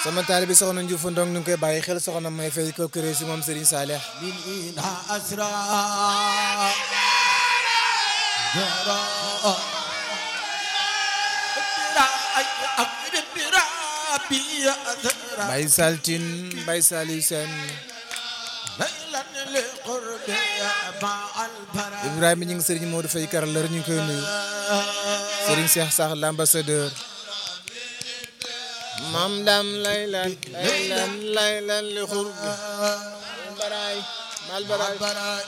sama taalibe bi soxna Ndiouf Ndong ñu ngi koy bàyyi xel soxna may fay ko këré si moom Serigne Saleh من أسرى Baye Saltine Baye Saliou Sène Ibrahima ñu ngi Serigne Modou Faye Karaleur ñu ngi koy nuyu Serigne Cheikh Sakh l'ambassadeur Mam Dam laylan laylan laylan li xurbi Baraay mal baraay